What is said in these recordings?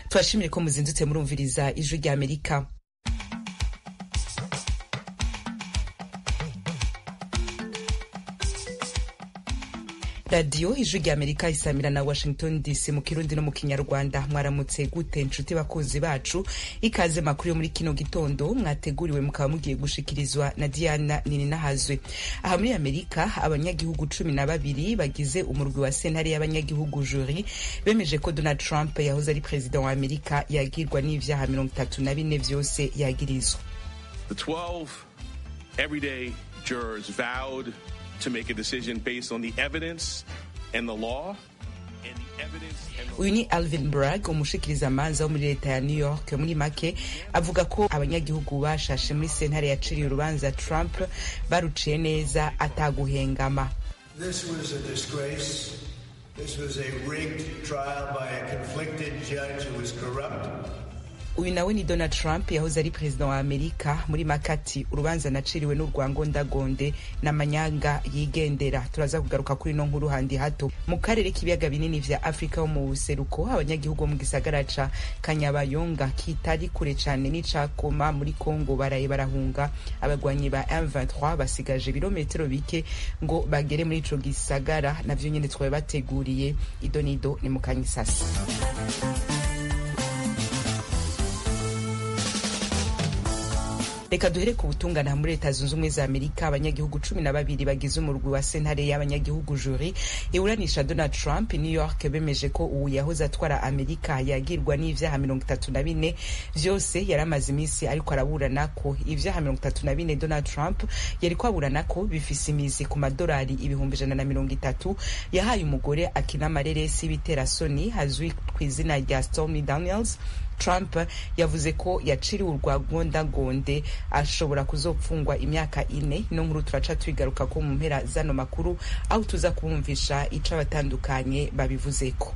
turashimire ko muzindutse murumviriza ijwi rya amerika radiyo ijwi rya amerika isamira na washington dc mu kirundi no mu kinyarwanda mwaramutse gute nshuti bakunzi bacu ikaze makuru yo muri kino gitondo mwateguriwe mukaba mugiye gushikirizwa na diana nininahazwe aha muri amerika abanyagihugu cumi na babiri bagize umurwi wa sentare y'abanyagihugu juri bemeje ko donald trump yahoze ari perezida wa amerika yagirwa n'ivyaha mirongo itatu na bine vyose yagirizwa The 12 everyday jurors vowed to make a decision based on the evidence and the law. And the evidence and the uyu ni alvin bragg umushikirizamanza wo muri leta ya new york muri make avuga ko abanyagihugu bashashe muri sentare yaciriye urubanza trump baruciye neza ataguhengama This was a disgrace. This was a rigged trial by a conflicted judge who was corrupt. uyu nawe ni donald trump yahoze ari perezida wa amerika muri makati urubanza naciriwe n'urwangondagonde n'amanyanga yigendera turaza kugaruka kuri ino nkuru handi hato mu karere k'ibiyaga binini vya afurika ho mu buseruko abanyagihugu bo mu gisagara ca kanyabayonga kitari kure cane n'icakoma muri kongo baraye barahunga abagwanyi ba m23 basigaje ibirometero bike ngo bagere muri ico gisagara navyo nyene twabe bateguriye idonido ni mu kanyisasi reka duhere ku butungane muri leta zunze ubumwe za amerika abanyagihugu cumi na babiri bagize umurwi wa sentare y'abanyagihugu juri iburanisha donald trump new york bemeje ko ubu yahoze atwara amerika yagirwa n'ivyaha mirongo itatu na bine vyose yari amaze iminsi ariko araburana ko ivyaha mirongo itatu na bine donald trump yariko aburana ko bifise imizi ku madolari ibihumbi ijana na mirongo itatu yahaye umugore akina amareresi y'ibiterasoni azwi ku izina rya stormy daniels trump yavuze ko yaciriwe urwagondagonde ashobora kuzopfungwa imyaka ine ino nkuru turaca tuyigaruka ko mu mpera zano makuru aho tuza kubumvisha ico abatandukanye babivuzeko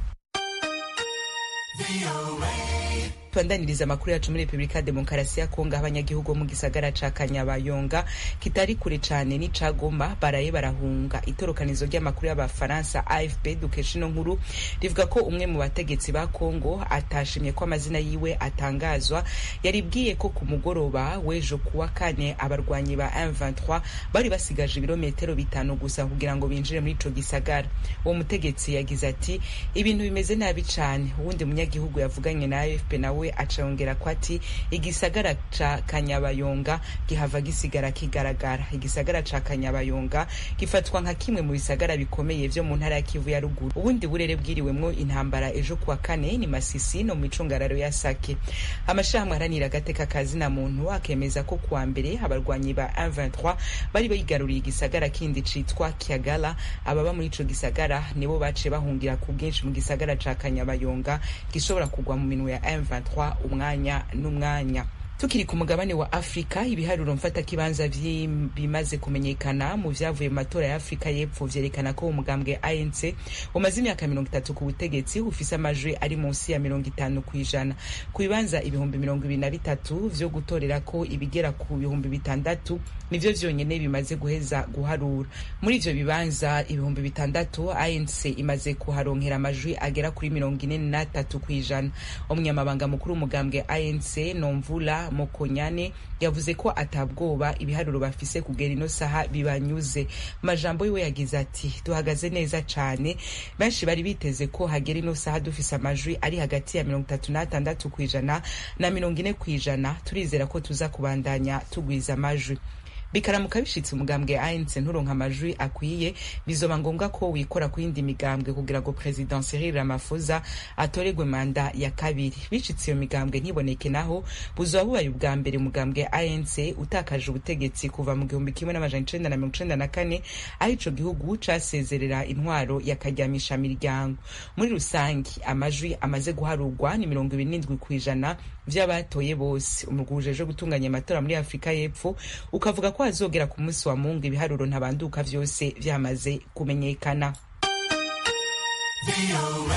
tubandaniriza amakuru yacu muri repubulika ya demokarasi ya kongo aho abanyagihugu bo mu gisagara ca kanyabayonga kitari kure cane n'ica goma baraye barahunga itorokanizo ry'amakuru y'abafaransa afp dukesha ino nkuru rivuga ko umwe mu bategetsi ba kongo atashimye ko amazina yiwe atangazwa yaribwiye ko ku mugoroba w'ejo kuwa kane abarwanyi ba m23 bari basigaje ibirometero bitanu gusa kugira ngo binjire muri ico gisagara uwo mutegetsi yagize ati ibintu bimeze nabi cane uwundi munyagihugu yavuganye na afp nawe we acongera ko ati igisagara ca kanyabayonga gihava gisigara kigaragara igisagara ca kanyabayonga gifatwa nka kimwe mu bisagara bikomeye vyo mu ntara ya kivu ya ruguru ubundi burere bwiriwemwo intambara ejo kuwa kane ni masisi no mu icungararo ya sake amashirahamwe aharanira agateka kazina muntu akemeza ko kuwa mbere abarwanyi ba M23 bari bigaruriye igisagara kindi citwa kiagala ababa muri ico gisagara nibo baciye bahungira ku bwinshi mu gisagara ca kanyabayonga gishobora kugwa mu minwe ya M23 umwanya n'umwanya tukiri ku mugabane wa afurika ibiharuro mfatakibanza bimaze kumenyekana mu vyavuye mu matora ya afurika y'epfo vyerekana ko umugambwe anc umaze imyaka mirongo itatu ku butegetsi ufise amajwi ari munsi ya mirongo itanu ku ijana ku bibanza ibihumbi mirongo ibiri na bitatu vyo gutorera ko ibigera ku bihumbi bitandatu nivyo vyonyene bimaze guheza guharura muri ivyo bibanza ibihumbi bitandatu anc imaze kuharonkera amajwi agera kuri mirongo ine n'atatu ku ijana umunyamabanga mukuru w'umugambwe anc nomvula mokonyane yavuze ko atabwoba ibiharuro bafise kugera ino saha bibanyuze majambo yiwe yagize ati duhagaze neza cane benshi bari biteze ko hagera ino saha dufise amajwi ari hagati ya mirongo itatu n'atandatu ku ijana na mirongo ine ku ijana turizera ko tuza kubandanya tugwiza amajwi bikaramuka bishitse umugambwe ANC nturonka amajwi akwiye bizoba ngombwa ko wikora ku yindi migambwe kugira ngo president Cyril Ramaphosa atoregwe manda ya kabiri bishitse iyo migambwe ntiboneke naho buzoba bubaye ubwa mbere umugambwe ANC utakaje ubutegetsi kuva mu gihumbi kimwe n'amajana icenda na mirongo icenda na kane aho ico gihugu casezerera intwaro yakaryamisha miryango muri rusangi amajwi amaze guharurwa ni mirongo ibiri n'indwi kw'ijana vy'abatoye bose umurwi ujejwe gutunganya amatora muri afurika y'epfo ukavuga ko hazogera ku munsi wa mungu ibiharuro ntabanduka vyose vyamaze kumenyekana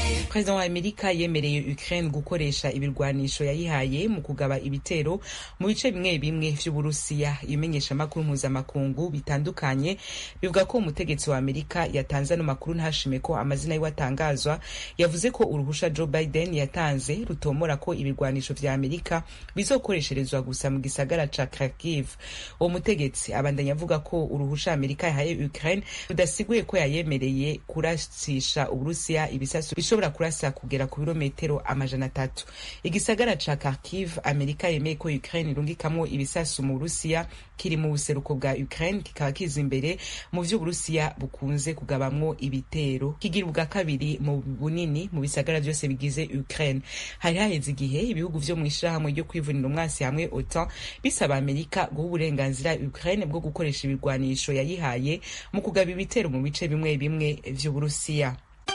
perezida wa amerika yemereye ukraine gukoresha ibirwanisho yayihaye mu kugaba ibitero mu bice bimwe bimwe vy'uburusiya ibimenyeshamakuru mpuzamakungu bitandukanye bivuga ko umutegetsi wa amerika yatanze ano makuru ntashime ko amazina yiwe atangazwa yavuze ko uruhusha joe biden yatanze rutomora ko ibirwanisho vya amerika bizokoresherezwa gusa mu gisagara ca kharkiv uwo mutegetsi abandanya avuga ko uruhusha amerika yahaye ukraine rudasiguye ko yayemereye kurasisha uburusiya ibisasu bishobora kurasa kugera ku birometero amajana atatu igisagara ca kharkiv amerika yemeye ko ukraine irungikamwo ibisasu mu burusiya kiri mu buseruko bwa ukraine kikaba kiza imbere mu vy'uburusiya bukunze kugabamwo ibitero kigira ubwa kabiri mu bunini mu bisagara vyose bigize ukraine hari haheze igihe ibihugu vyo mw'ishirahamwe ryo kwivunira umwasi hamwe otan bisaba amerika guha uburenganzira ukraine bwo gukoresha ibirwanisho yayihaye mu kugaba ibitero mu bice bimwe bimwe vy'uburusiya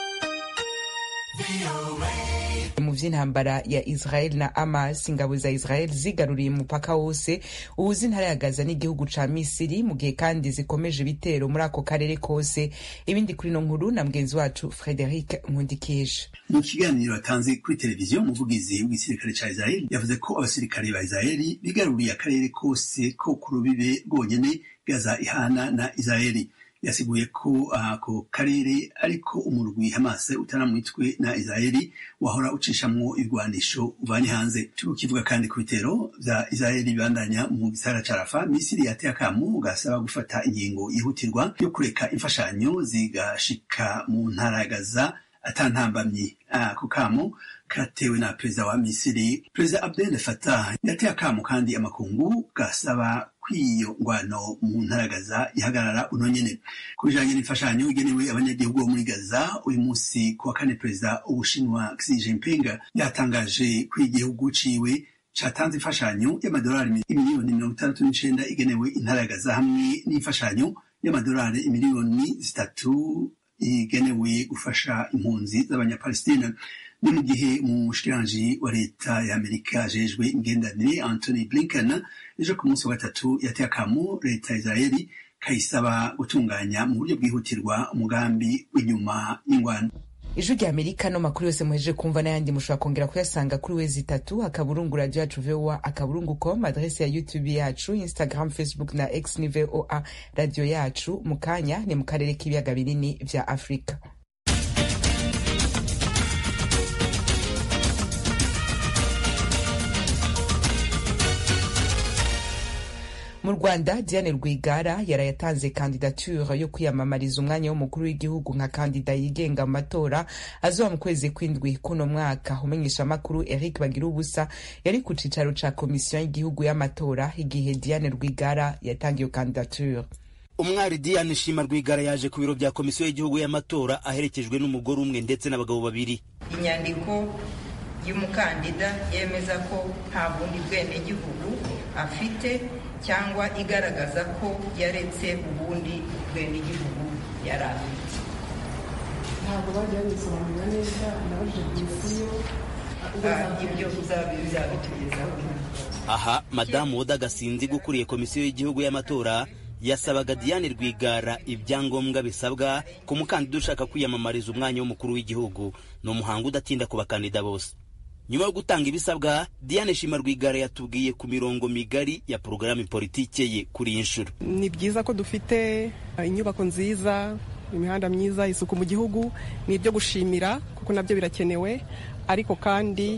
mu vy'intambara ya israel na hamas ingabo za israel zigaruriye umupaka wose ubuza intara ya gaza n'igihugu ca misiri mu gihe kandi zikomeje ibitero muri ako karere kose ibindi kuri no nkuru na mugenzi wacu frederic nkundikije mu kiganiro yatanze kuri televiziyo umuvugizi w'igisirikare ca israel yavuze ko abasirikare ba israeli bigaruriye akarere kose ko ku rubibe rwonyene gaza ihana na israeli yasiguye ko ako uh, karere ariko umurwi Hamas utaramwitwe na Israeli wahora ucishamwo ibigwanisho uvanye hanze tukivuga kandi ku bitero vya Israeli bibandanya mu gisagara ca Rafa Misiri yateye akamu gasaba gufata ingingo yihutirwa yo kureka imfashanyo zigashika mu ntara ya Gaza atantambamye ako uh, kamo katewe na perezida wa Misiri perezida Abdel Fattah yateye akamu kandi amakungu gasaba kw'iyo ngwano mu ntara Gaza ihagarara uno nyene ku bijanye n'imfashanyo igenewe abanyagihugu bo muri Gaza uyu munsi ku wa kane perezida w'Ubushinwa Xi Jinping yatangaje ko igihugu ciwe catanze imfashanyo y'amadolari imiliyoni mirongo itandatu n'icenda igenewe intara ya Gaza hamwe n'imfashanyo y'amadolari imiliyoni zitatu igenewe gufasha impunzi z'abanyapalestina ni mu gihe umushikiranji wa leta ya amerika ajejwe imigenderanire anthony blinken ejo ku munsi wa gatatu yateye akamu leta ya israeli kayisaba gutunganya mu buryo bwihutirwa umugambi w'inyuma y'ingwano ijwi rya amerika no makuru yose muhejeje kumva n'ayandi mushobora kongera kuyasanga kuri wezi itatu akaburungu radio yacu voa akaburungu com adrese ya youtube yacu instagram facebook na x ni voa radio yacu mu kanya ni mu karere k'ibiyaga binini vya afurika mu rwanda diane rwigara yarayatanze kandidature yo kwiyamamariza umwanya w'umukuru w'igihugu nka kandida yigenga mu matora azoba mu kwezi kw'indwi kuno mwaka umenyeshamakuru eric bagira ubusa yari ku cicaro ca komisiyo y'igihugu y'amatora igihe diane rwigara yatanga iyo kandidature umwari diane shima rwigara yaje ku biro bya komisiyo y'igihugu y'amatora aherekejwe n'umugore umwe ndetse n'abagabo babiri inyandiko y'umukandida yemeza ko nta bundi bwenegihugu afite cyangwa igaragaza ko yaretse ubundi bwenegihugu yari afite ntabwo bajya babisobanura neza nabajije komisiyo ibyo bizabitugezaho aha madamu woda gasinzi ukuriye komisiyo y'igihugu y'amatora yasabaga diane rwigara ibyangombwa bisabwa ku mukandida ushaka kwiyamamariza umwanya w'umukuru w'igihugu ni umuhango udatinda ku bakandida bose nyuma yo gutanga ibisabwa diane shima rwigara yatubwiye ku mirongo migari ya porogaramu politike ye kuri iyi nshuro ni byiza ko dufite inyubako nziza imihanda myiza isuku mu gihugu ni ibyo gushimira kuko nabyo birakenewe ariko kandi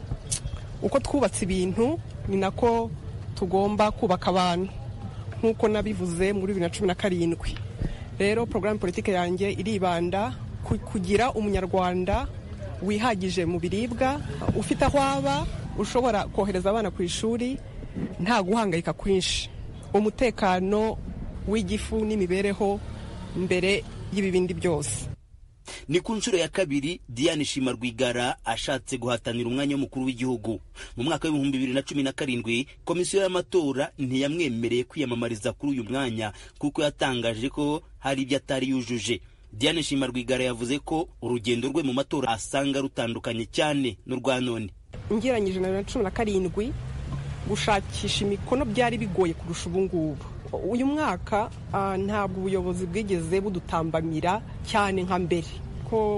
uko twubatse ibintu ni nako tugomba kubaka abantu nk'uko nabivuze muri bibiri na cumi na karindwi rero porogaramu politike yanjye iribanda kugira umunyarwanda wihagije mu biribwa ufite aho aba ushobora kohereza abana ku ishuri nta guhangayika kwinshi umutekano w'igifu n'imibereho mbere y'ibibindi byose ni ku nshuro ya kabiri diane shima rwigara ashatse guhatanira umwanya w'umukuru w'igihugu mu mwaka w'ibihumbi bibiri na cumi na karindwi komisiyo y'amatora ntiyamwemereye kwiyamamariza kuri uyu mwanya kuko yatangaje ko hari ibyo atari yujuje diane shima rwigara yavuze ko urugendo rwe mu matora asanga rutandukanye cyane n'urwa none ngeranyije na bibiri na cumi na karindwi gushakisha imikono byari bigoye kurusha ubu ngubu uyu mwaka ntabwo ubuyobozi bwigeze budutambamira cyane nka mbere ko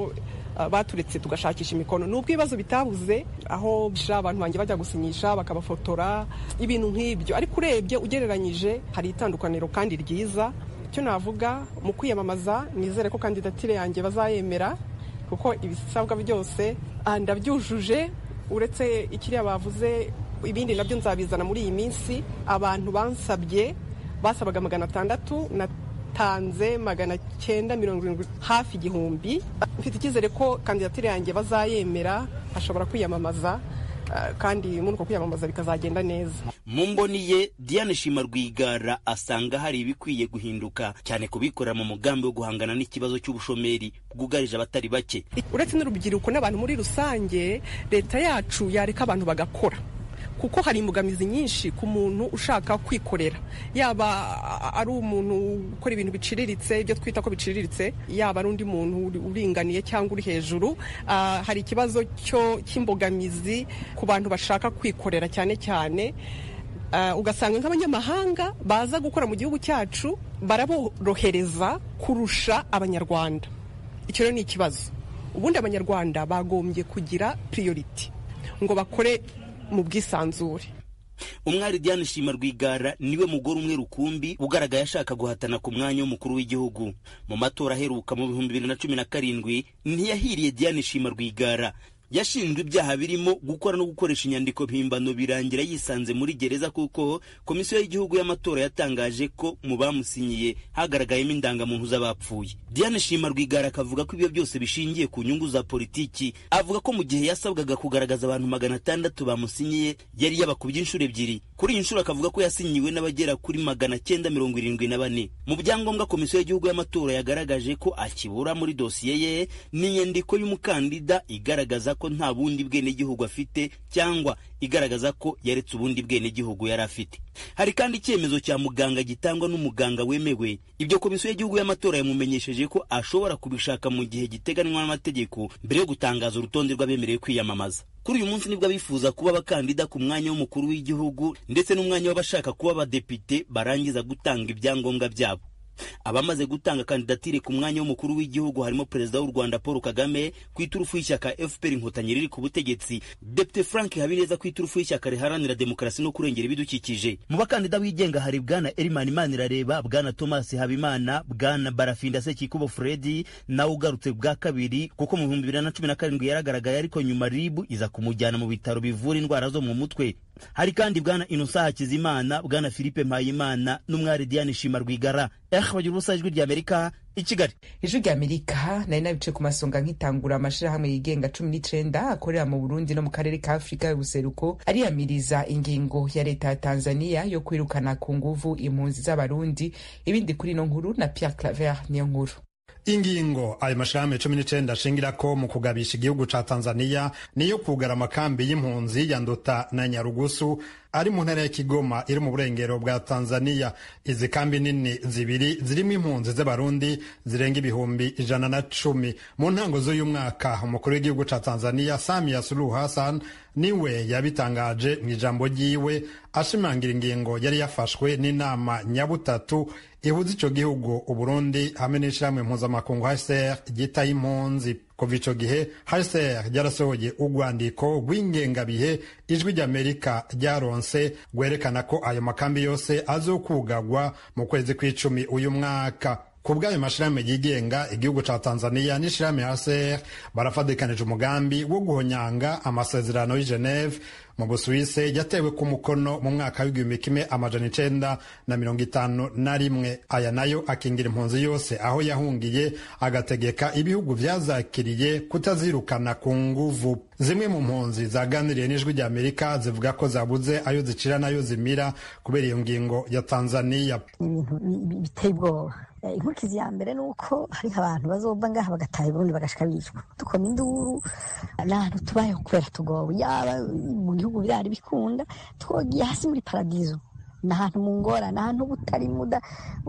baturetse tugashakisha imikono nubwo ibibazo bitabuze aho abantu banjye bajya gusinyisha bakabafotora ibintu nk'ibyo ariko urebye ugereranyije hari itandukaniro kandi ryiza icyo navuga mu kwiyamamaza nizere ko kandidatire yanjye bazayemera kuko ibisabwa byose ndabyujuje uretse ikiriya bavuze ibindi nabyo nzabizana muri iyi minsi abantu bansabye basabaga magana atandatu natanze magana cyenda mirongo irindwi hafi igihumbi mfite icyizere ko kandidatire yanjye bazayemera ashobora kwiyamamaza kandi muri uko kwiyamamaza bikazagenda neza mu mboni ye diane shima rwigara asanga hari ibikwiye guhinduka cyane kubikorera mu mugambi wo guhangana n'ikibazo cy'ubushomeri bwugarije abatari bake uretse n'urubyiruko n'abantu muri rusange leta yacu yareka abantu bagakora kuko hari imbogamizi nyinshi ku muntu ushaka kwikorera yaba ari umuntu ukora ibintu biciriritse ibyo twita ko biciriritse yaba ari undi muntu uringaniye cyangwa uri hejuru hari ikibazo cy'imbogamizi ku bantu bashaka kwikorera cyane cyane ugasanga nk'abanyamahanga baza gukora mu gihugu cyacu baraborohereza kurusha abanyarwanda icyo rero ni ikibazo ubundi abanyarwanda bagombye kugira piriyoriti ngo bakore mu bwisanzure umwari diane shima rwigara niwe mugore umwe rukumbi ugaragaye ashaka guhatana ku mwanya w'umukuru w'igihugu mu matora aheruka mu bihumbi bibiri na cumi na karindwi ntiyahiriye diane shima rwigara yashinjwe ibyaha birimo gukora no gukoresha inyandiko mpimbano birangira yisanze muri gereza kuko komisiyo y'igihugu y'amatora yatangaje ko mu bamusinyiye hagaragayemo indangamuntu z'abapfuye diane shima rwigara akavuga ko ibyo byose bishingiye ku nyungu za politiki avuga ko mu gihe yasabwaga kugaragaza abantu magana atandatu bamusinyiye yari yabakubye inshuro ebyiri kuri iyi nshuro akavuga ko yasinyiwe n'abagera kuri magana cyenda mirongo irindwi na bane mu byangombwa komisiyo y'igihugu y'amatora yagaragaje ko akibura muri dosiye ye ni inyandiko y'umukandida igaragaza ko nta bundi bwenegihugu afite cyangwa igaragaza ko yaretse ubundi bwenegihugu yari afite hari kandi icyemezo cya muganga gitangwa n'umuganga wemewe ibyo komisiyo y'igihugu y'amatora yamumenyesheje ko ashobora kubishaka mu gihe giteganywa n'amategeko mbere yo gutangaza urutonde rw'abemerewe kwiyamamaza kuri uyu munsi nibwo abifuza kuba abakandida ku mwanya w'umukuru w'igihugu ndetse n'umwanya w'abashaka kuba abadepite barangiza gutanga ibyangombwa byabo abamaze gutanga kandidatire ku mwanya w'umukuru w'igihugu harimo perezida w'u rwanda paul kagame ku iturufu y'ishyaka fpr inkotanyi riri ku butegetsi depite frank habineza ku iturufu y'ishyaka riharanira demokarasi no kurengera ibidukikije mu bakandida bigenga hari bwana erimani imanirareba bwana thomas habimana bwana barafinda sekikubo fredi nawe ugarutse bwa kabiri kuko mu bihumbi bibiri na cumi na karindwi yaragaragaye ariko nyuma ribu iza kumujyana mu bitaro bivura indwara zo mu mutwe hari kandi bwana inosa hakizimana bwana philippe mpayimana n'umwari diane shima rwigara eh bagira ubusa ijwi ry'amerika i kigali ijwi ry'amerika nari nabice ku masonga nkitangura amashirahamwe yigenga cumi n'icenda akorera mu burundi no mu karere ka afurika y'ubuseruko ariyamiriza ingingo ya leta ya tanzania yo kwirukana ku nguvu impunzi z'abarundi ibindi kuri ino nkuru na pierre claver niyo nkuru ingingo ayo mashirahamwe cumi n'icenda ashingirako mu kugabisha igihugu ca tanzania niyo kugara amakambi y'impunzi ya nduta na nyarugusu ari mu ntara ya kigoma iri mu burengero bwa tanzania izi kambi nini zibiri zirimo impunzi z'abarundi zirenga ibihumbi ijana na cumi mu ntango z'uyu mwaka umukuru w'igihugu ca tanzania samia suluhu hassan niwe yabitangaje mu ijambo ryiwe ashimangira ingingo yari yafashwe n'inama nyabutatu ihuza ico gihugu uburundi hamwe n'ishirahamwe mpuzamakungu hcr ryitaye impunzi kuva ico gihe hcr ryarasohoye urwandiko rw'ingengabihe ijwi ry'amerika ryaronse rwerekana ko ayo makambi yose azokugagwa mu kwezi kw'icumi uyu mwaka ku bw'ayo mashirahamwe yigenga igihugu ca tanzania n'ishirahamwe hcr barafadikanije umugambi wo guhonyanga amasezerano y'i geneve mu busuwise yatewe ku mukono mu mwaka w'igihumbi kimwe amajana icenda na mirongo itanu na rimwe aya nayo akingira impunzi yose aho yahungiye agategeka ibihugu vyazakiriye kutazirukana ku nguvu zimwe mu mpunzi zaganiriye n'ijwi rya amerika zivuga ko zabuze ayo zicira n'ayo zimira kubera iyo ngingo ya tanzania ibintu biteye ubwoba inkurikizi ya mbere ni uko hariho abantu bazova ngaha bagataha i burundi bagashika bicwa dukoma induru n'ahantu tubayeho kubera tugowe yaba mu gihugu birari bikunda twogiye hasi muri paradizo ni ahantu mu ngorane ahantu butari muda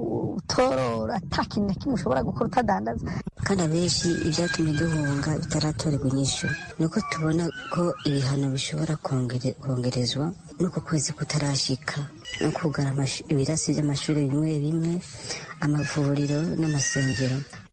utorora ata kintu na kimwe ushobora gukora utadandaza kandi abenshi ibyatumye duhunga bitaratorerwa inyishu ni uko tubona ko ibihano bishobora kongerezwa n'uko kwezi kutarashika no kugara ibirasi by'amashuri bimwe bimwe amavuriro n'amasengero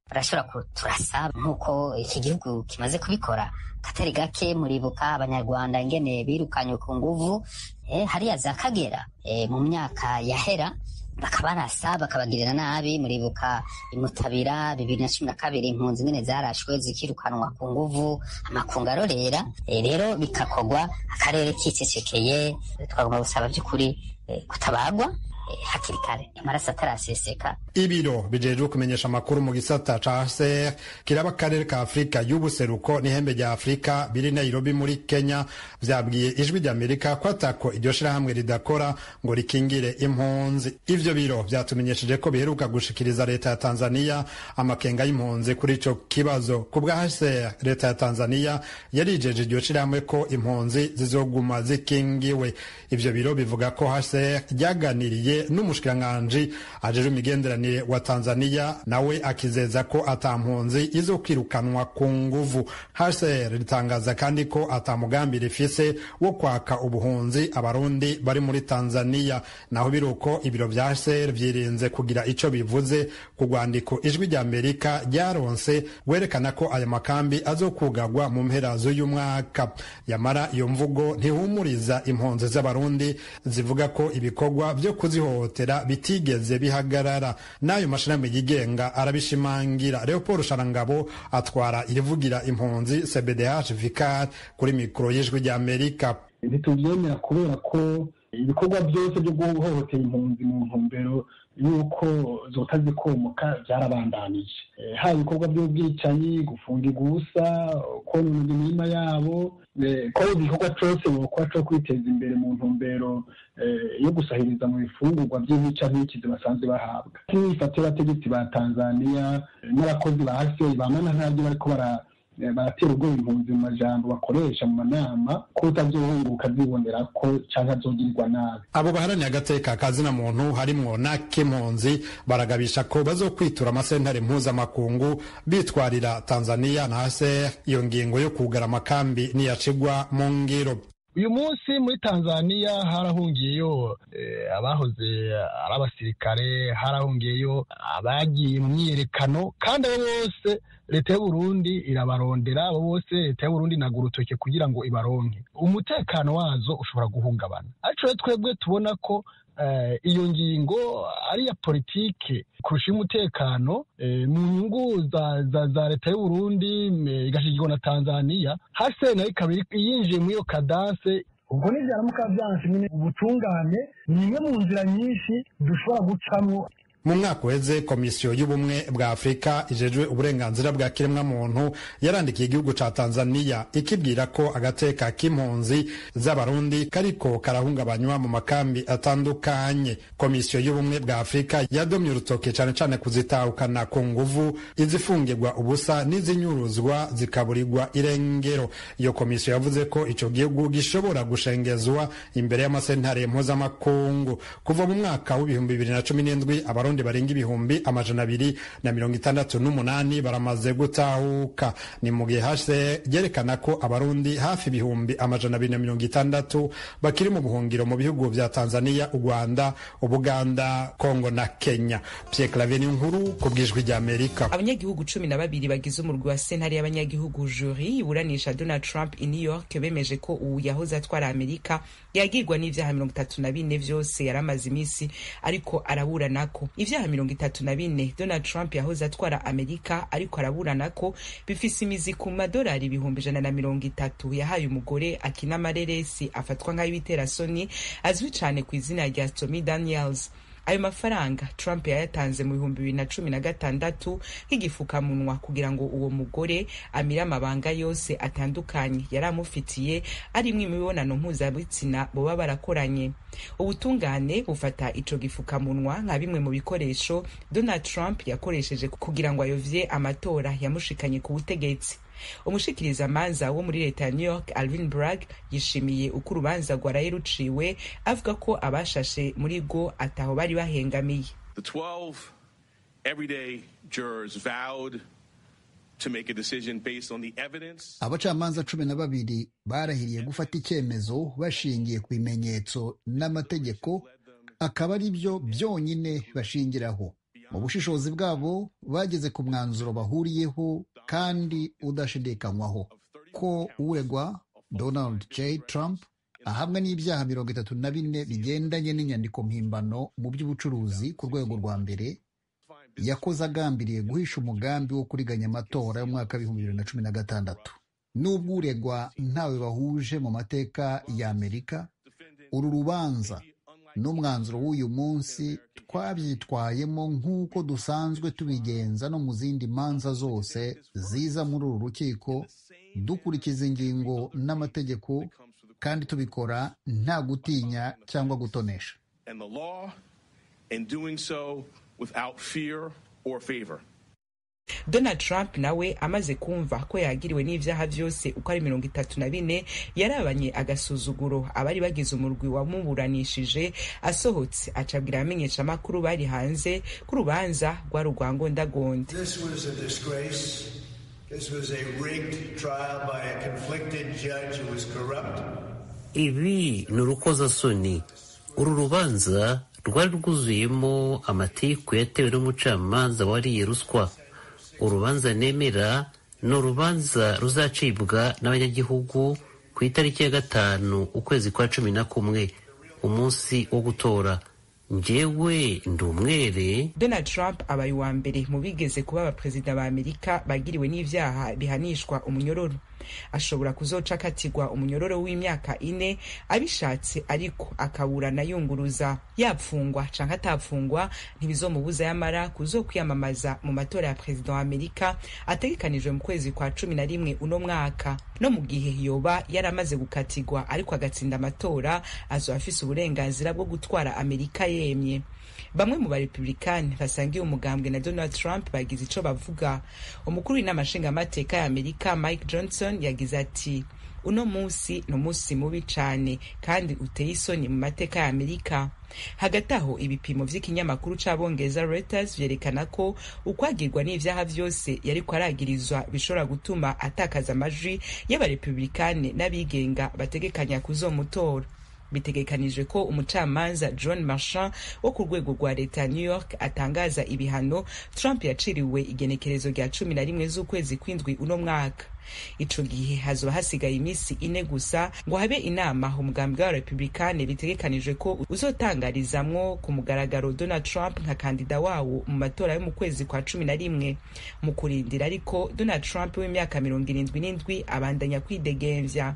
barashobora kuturasa nk'uko iki gihugu kimaze kubikora katari gake muribuka abanyarwanda ingene birukanywe ku nguvu eh, hariya za kagera eh, mu myaka yahera bakabarasa bakabagirira nabi muribuka imutabira bibiri na cumi na kabiri impunzi nyine zarashwe zikirukanwa ku nguvu amakungu arorera eh, rero bikakogwa akarere kicecekeye twagomba gusaba by'ukuri eh, kutabagwa eh, hakiri kare amaraso ataraseseka ibiro bijejwe kumenyesha amakuru mu gisata ca HCR kiraba akarere ka Afurika y'ubuseruko n'ihembe rya Afurika biri Nairobi muri Kenya vyabwiye ijwi ry'Amerika ko atako iryo shirahamwe ridakora ngo rikingire impunzi ivyo biro vyatumenyesheje ko biheruka gushikiriza leta ya Tanzania amakenga y'impunzi kuri ico kibazo ku bwa HCR leta ya Tanzania yarijeje iryo shirahamwe ko impunzi zizoguma zikingiwe ivyo biro bivuga ko HCR ryaganiriye n'umushikiranganji ajejwe imigenderanire wa Tanzania nawe akizeza ko ata mpunzi izo kwirukanwa ku nguvu. HCR ritangaza kandi ko ata mugambi rifise wo kwaka ubuhunzi abarundi bari muri Tanzania. Naho biruko ibiro vya HCR vyirinze kugira ico bivuze ku rwandiko ijwi rya Amerika ryaronse werekana ko aya makambi azokugagwa mu mpera z'uyu mwaka. Yamara iyo mvugo ntihumuriza impunzi z'abarundi zivuga ko ibikorwa vyo kuzihohotera bitigeze bihagarara n'ayo mashirahamwe yigenga arabishimangira leopold sharangabo atwara irivugira impunzi cbdh vicar kuri mikoro y'ijwi rya amerika ntitubyemera kubera ko ibikorwa byose byo guhohotera impunzi mu ntumbero y'uko zota zikomoka byarabandanije haba ibikorwa by'ubwicanyi gufunga igusa konona imirima yabo ko igikorwa cyose bokora cyo kwiteza imbere mu ntumbero yo gusahiriza mu bifungurwa by'imica n'ikizi basanzwe bahabwa nk'ifata y'abategetsi ba tanzania n'abakozi ba hasi bamana ntabyo bariko bara baratera ubwoba impunzi mu majambo bakoresha mu manama ko utazohunguka azibonera ko canke azogirirwa nabi abo baharaniye agateka kazina muntu harimwo n'ak'impunzi baragabisha ko bazokwitura amasentare mpuzamakungu bitwarira tanzania na haser iyo ngingo yo kugara amakambi niyacigwa mu ngiro uyu munsi muri tanzania harahungiyeyo abahoze ari abasirikare harahungiyeyo abagiye mu myiyerekano kandi abo bose leta y'uburundi irabarondera abo bose leta y'uburundi inaga urutoke kugira ngo ibaronke umutekano wazo ushobora guhungabana ariko rero twebwe tubona ko iyo ngingo ari iya politike kurusha umutekano mu nyungu za leta y'uburundi igashigirwa na tanzania hase nayo ikaba yinjiye muri iyo kadanse ubwo nibyaramuka byanse nyine ubutungane ni imwe mu nzira nyinshi dushobora gucamo mu mwaka uheze komisiyo y'ubumwe bwa afurika ijejwe uburenganzira bwa kiremwamuntu yarandikiye igihugu ca tanzania ikibwira ko agateka k'impunzi z'abarundi kariko karahungabanywa mu makambi atandukanye komisiyo y'ubumwe bwa afurika yadomye urutoke cane cane kuzitahukana ku nguvu izifungirwa ubusa n'izinyuruzwa zikaburirwa irengero iyo komisiyo yavuze ko ico gihugu gishobora gushengezwa imbere y'amasentare mpuzamakungu kuva mu mwaka w'ibihumbi bibiri na cumi n'indwi abarundi barenga ibihumbi amajana abiri na mirongo itandatu n'umunani baramaze gutahuka ni mu gihe hase ryerekana ko abarundi hafi ibihumbi amajana abiri na mirongo itandatu bakiri mu buhungiro mu bihugu vya tanzania u rwanda ubuganda kongo na kenya pierre claver nkuru ku bw'ijwi rya amerika abanyagihugu cumi na babiri bagize umurwi wa sentare y'abanyagihugu juri iburanisha donald trump i new york bemeje ko ubu yahoze atwara amerika yagirwa n'ivyaha mirongo itatu na bine vyose yari amaze iminsi ariko araburanako ivyaha mirongo itatu na bine donald trump yahoze atwara amerika ariko araburana ko bifise imizi ku madolari ibihumbi ijana na mirongo itatu yahaye umugore akina amareresi afatwa nk'ay'ibiterasoni azwi cane ku izina rya stormy daniels ayo mafaranga trump yayatanze mu bihumbi bibiri na cumi na gatandatu nk'igifukamunwa kugira ngo uwo mugore amire amabanga yose atandukanye yari amufitiye arimwo imibonano mpuzabitsina boba barakoranye ubutungane bufata ico gifukamunwa nka bimwe mu bikoresho donald trump yakoresheje kugira ngo ayovye amatora yamushikanye ku butegetsi umushikirizamanza wo muri leta ya new york alvin bragg yishimiye uko urubanza rwaraye ruciwe avuga ko abashashe muri rwo ataho bari bahengamiye The 12 everyday jurors vowed to make a decision based on the evidence. abacamanza cumi na babiri barahiriye gufata icyemezo bashingiye ku bimenyetso n'amategeko akaba ari byo byonyine bashingiraho mu bushishozi bwabo bageze ku mwanzuro bahuriyeho kandi udashidikanywaho ko uregwa donald j trump ahamwe n'ibyaha mirongo itatu na bine bigendanye n'inyandiko mpimbano mu by'ubucuruzi ku rwego rwa mbere yakoze agambiriye guhisha umugambi wo kuriganya amatora y'umwaka w'ibihumbi bibiri na cumi na gatandatu n'ubwo uregwa ntawe bahuje mu mateka ya amerika uru rubanza n'umwanzuro w'uyu munsi twabyitwayemo nk'uko dusanzwe tubigenza no mu zindi manza zose ziza muri uru rukiko dukurikiza ingingo n'amategeko kandi tubikora nta gutinya cyangwa gutonesha and the law and doing so without fear or favor. donald trump nawe amaze kumva ko yagiriwe n'ivyaha vyose uko ari mirongo itatu na bine yarabanye agasuzuguro abari bagize umurwi wamuburanishije asohotse acabwira abamenyeshamakuru bari hanze ko urubanza rwari urwa ngondagonde This was a disgrace. This was a rigged trial by a conflicted judge who was corrupt. ibi ni urukozasoni uru rubanza rwari rwuzuyemo amatiku yatewe n'umucamanza wariye ruswa urubanza nemera ni urubanza ruzacibwa n'abanyagihugu ku itariki ya gatanu ukwezi kwa cumi na kumwe umunsi wo gutora njyewe ndi umwere donald trump abaye uwa mbere mu bigeze kuba abaperezida ba amerika bagiriwe n'ivyaha bihanishwa umunyororo ashobora kuzoca akatirwa umunyororo w'imyaka ine abishatse ariko akaburana yunguruza yapfungwa canke atapfungwa ntibizomubuza yamara kuzokwiyamamaza mu matora ya perezida wa amerika ategekanijwe mu kwezi kwa cumi na rimwe uno mwaka no mu gihe yoba yaramaze gukatirwa ariko agatsinda amatora azoba afise uburenganzira bwo gutwara amerika yemye bamwe mu barepublikani basangiye umugambwe na donald trump bagize ico bavuga umukuru w'inama nshingamateka ya amerika mike johnson yagize ati uno musi ni umunsi mubi cane kandi uteye isoni mu mateka ya amerika hagati aho ibipimo vy'ikinyamakuru c'abongereza reuters vyerekana ko ukwagirwa n'ivyaha vyose yariko aragirizwa bishobora gutuma atakaza amajwi y'abarepublikane n'abigenga bategekanya kuzomutora bitegekanijwe ko umucamanza john marchand wo ku rwego rwa leta ya new york atangaza ibihano trump yaciriwe igenekerezo rya cumi na rimwe z'ukwezi kw'indwi uno mwaka ico gihe hazoba hasigaye iminsi ine gusa ngo habe inama umugambi w'abarepublikane bitegekanijwe ko uzotangarizamwo ku mugaragaro donald trump nka kandida wawo mu matora yo mu kwezi kwa cumi na rimwe mu kurindira ariko donald trump w'imyaka mirongo irindwi n'indwi abandanya kwidegemvya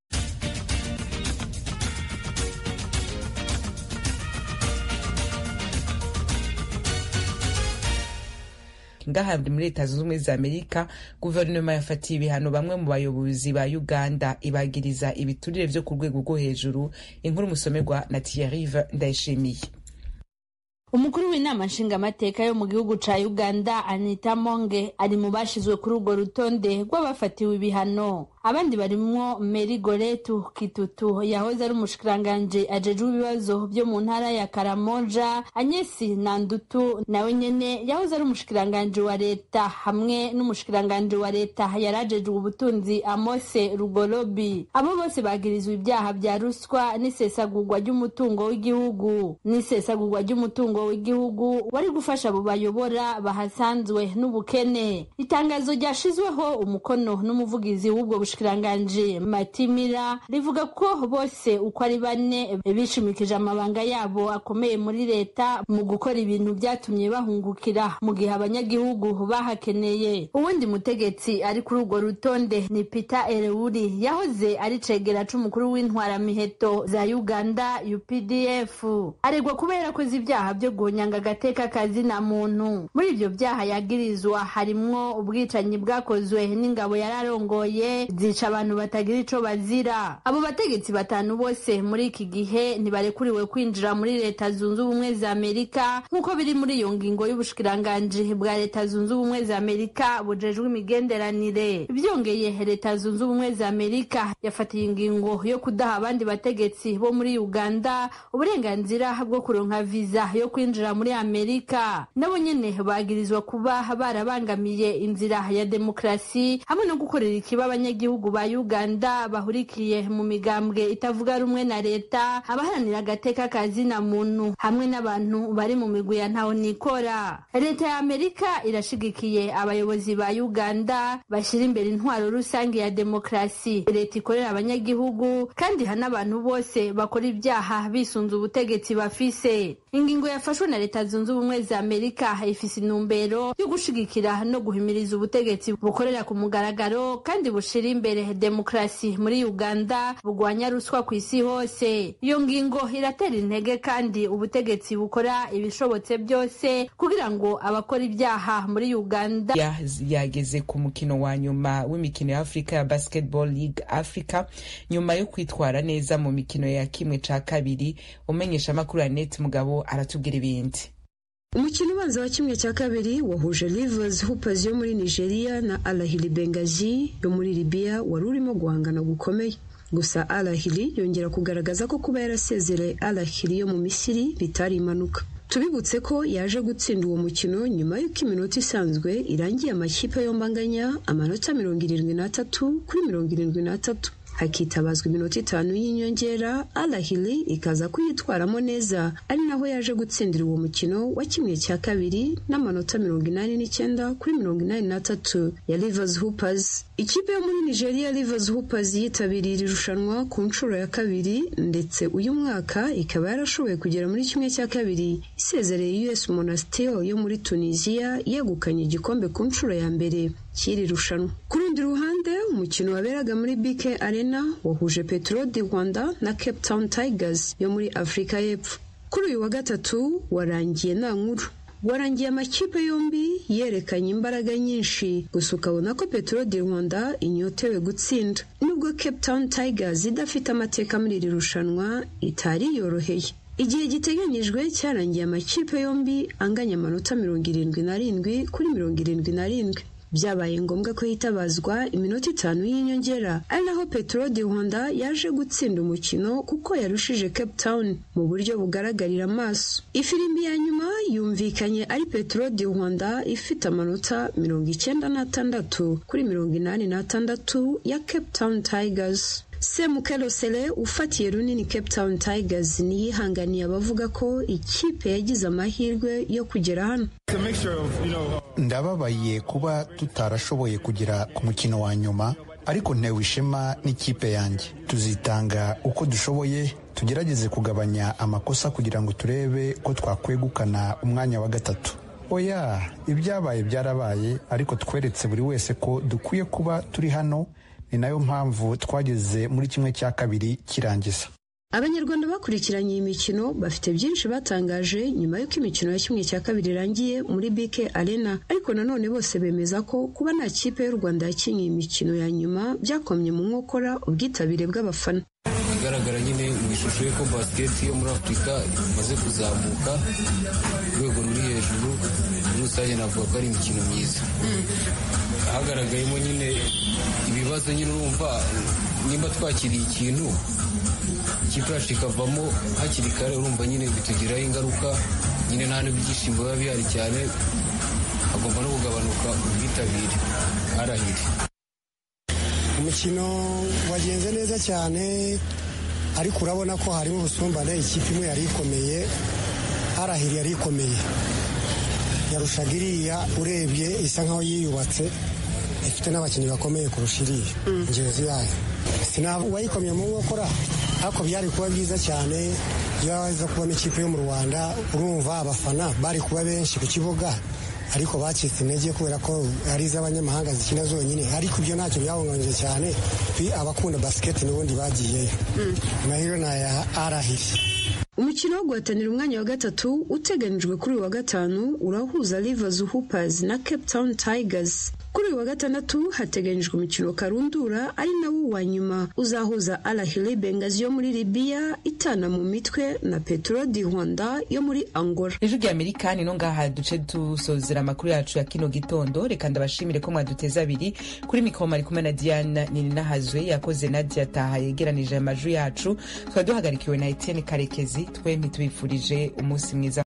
ngaha muri leta zunze ubumwe za amerika guverinoma yafatiye ibihano bamwe mu bayobozi ba uganda ibagiriza ibiturire vyo ku rwego rwo hejuru inkuru musomerwa na tiyarive ndayishimiye umukuru w'inama nshingamateka yo mu gihugu ca uganda anita monge ari mu bashizwe kuri urwo rutonde rw'abafatiwe ibihano abandi barimwo meri goretu kitutu yahoze ari umushikiranganji ajejwe ibibazo vyo mu ntara ya karamoja anyesi nandutu nawe nyene yahoze ari umushikiranganji wa leta hamwe n'umushikiranganji wa leta yari ajejwe ubutunzi amose rugorobi abo bose bagirizwa ibyaha vya ruswa n'isesagurwa ry'umutungo w'igihugu n'isesagurwa ry'umutungo w'igihugu wari gufasha abo bayobora bahasanzwe n'ubukene itangazo ryashizweho umukono n'umuvugizi w'ubwo bushikiranganji matimira rivuga ko bose uko ari bane bishimikije amabanga yabo akomeye muri leta mu gukora ibintu byatumye bahungukira mu gihe abanyagihugu bahakeneye uwundi mutegetsi ari kuri urwo rutonde ni peter erewuri yahoze ari cegera c'umukuru w'intwaramiheto za uganda updf aregwa kuba yarakoze ibyaha byo guhonyanga agateka kazina muntu muri ibyo byaha yagirizwa harimwo ubwicanyi bwakozwe n'ingabo yararongoye zica abantu batagira ico bazira abo bategetsi batanu bose muri iki gihe ntibarekuriwe kwinjira muri leta zunze ubumwe za amerika nk'uko biri muri iyo ngingo y'ubushikiranganji bwa leta zunze ubumwe za amerika bujejwe imigenderanire byongeye leta zunze ubumwe za amerika yafatiye ingingo yo kudaha abandi bategetsi bo muri uganda uburenganzira bwo kuronka viza yo kwinjira muri amerika nabo nyene bagirizwa kuba barabangamiye inzira ya demokarasi hamwe no gukorera ikiba abanyagihugu abanyagihugu ba uganda bahurikiye mu migambwe itavuga rumwe na leta abaharanira agateka ka zina muntu hamwe n'abantu bari mu migwi ya ntaho nikora leta ya amerika irashigikiye abayobozi ba uganda bashyira imbere intwaro rusange ya demokarasi leta ikorera abanyagihugu kandi ihana abantu bose bakora ibyaha bisunze ubutegetsi bafise ingingo yafashwe na leta zunze ubumwe za amerika ifise intumbero yo gushigikira no guhimiriza ubutegetsi bukorera ku mugaragaro kandi bushira imbere demokarasi muri uganda bugwanya ruswa ku isi hose iyo ngingo iratera intege kandi ubutegetsi bukora ibishobotse byose kugira ngo abakora ibyaha muri uganda Ya- yageze ku mukino wa nyuma w'imikino ya afurika ya basketball league africa nyuma yo kwitwara neza mu mikino ya kimwe ca kabiri umenyesha amakuru ya net mugabo aratubwira ibindi umukino ubanza wa kimwe cya kabiri wahuje Rivers Hoopers yo muri Nigeria na Al Ahly Benghazi yo muri Libya wari urimo guhangana gukomeye gusa Al Ahly yongera kugaragaza ko kuba yarasezereye Al Ahly yo mu Misiri bitari impanuka tubibutse ko yaje gutsinda uwo mukino nyuma y'uko iminota isanzwe irangiye amakipe yombi anganya amanota mirongo irindwi n'atatu kuri mirongo irindwi n'atatu hakitabazwa iminota itanu y'inyongera alahili ikaza kuyitwaramo neza ari naho yaje gutsindira uwo mukino wa kimwe cya kabiri n'amanota mirongo inani n'icyenda kuri mirongo inani n'atatu ya Rivers Hoopers ikipe yo muri Nigeria Rivers Hoopers yitabiriye iri rushanwa ku nshuro ya kabiri ndetse uyu mwaka ikaba yarashoboye kugera muri kimwe cya kabiri isezereye US Monastir yo muri Tunisia yegukanye igikombe ku nshuro ya mbere cy'iri rushanwa ku rundi ruhande umukino waberaga muri BK Arena wahuje Petro di Rwanda na Cape Town Tigers yo muri Afurika y'Epfo kuri uyu wa gatatu warangiye nta nkuru warangiye amakipe yombi yerekanye imbaraga nyinshi gusa ukabona ko Petro di Rwanda inyotewe gutsinda nubwo Cape Town Tigers idafite amateka muri iri rushanwa itari yoroheye igihe giteganyijwe cyarangiye amakipe yombi anganya amanota mirongo irindwi n'arindwi kuri mirongo irindwi n'arindwi byabaye ngombwa ko hitabazwa iminota itanu y'inyongera ari naho Petro di Rwanda yaje gutsinda umukino kuko yarushije Cape Town mu buryo bugaragarira amaso ifirimbi ya nyuma yumvikanye ari Petro di Rwanda ifite amanota mirongo icyenda n'atandatu kuri mirongo inani n'atandatu ya Cape Town Tigers Semukelo Sele ufatiye runini Cape Town Tigers niyihanganiye abavuga ko ikipe yagize amahirwe yo kugera hano ndababaye kuba tutarashoboye kugera ku mukino wa nyuma ariko ntewe ishema n'ikipe yanjye tuzitanga uko dushoboye tugerageze kugabanya amakosa kugira ngo turebe ko twakwegukana umwanya wa gatatu oya ibyabaye byarabaye ariko tweretse buri wese ko dukwiye kuba turi hano ni nayo mpamvu twageze muri kimwe cya kabiri kirangiza abanyarwanda bakurikiranye iyi mikino bafite byinshi batangaje nyuma y'uko imikino ya kimwe cya kabiri irangiye muri BK Arena ariko nanone bose bemeza ko kuba nta kipe y'u Rwanda yakinnye imikino ya nyuma byakomye mu nkokora ubwitabire bw'abafana igaragara nyine mu ishusho y'uko basiketi yo muri afurika imaze kuzamuka ku rwego ruri hejuru muri rusange navuga ko ari imikino myiza hagaragayemo nyine ibibazo nyine urumva nimba twakiriye ikintu ikipe yacu ikavamo hakiri kare urumva nyine bitugiraho ingaruka nyine nta n'ibyishimo biba bihari cyane hagomba no kugabanuka ubwitabire arahiri umukino wagenze neza cyane ariko urabona ko harimo ubusumbane ikipe imwe yari ikomeye arahiri yari ikomeye yarushaga iriya urebye isa nkaho yiyubatse ifite n'abakinnyi bakomeye kurusha iriya ingenzi yayo sinaba uwayikomye mu nkokora ariko byari kuba byiza cyane iyo baza kubona ikipe yo mu rwanda urumva abafana bari kuba benshi ku kibuga ariko bacitse intege kubera ko ari iz'abanyamahanga zikina zonyine ariko ibyo ntacyo byahungabanyije cyane abakunda basiketi n'ubundi bagiyeyo amahirwe ni aya arahiri umukino wo guhatanira umwanya wa gatatu uteganijwe kuri uyu wa gatanu urahuza Rivers Hoopers na Cape Town Tigers kuri uyu wa gatandatu hateganyijwe umukino karundura ari nawo wa nyuma uzahuza Al Ahly Benghazi yo muri Libya itana mu mitwe na Petro di Rwanda yo muri Angola ijwi rya amerika ni no ngaha duce dusozera amakuru yacu ya kino gitondo reka ndabashimire ko mwaduteze abiri kuri mikoro mari kumwe na diana nininahazwe yakoze nadia taha yegeranije amajwi yacu twari duhagarikiwe na etienne karekezi twembi tubifurije umunsi mwiza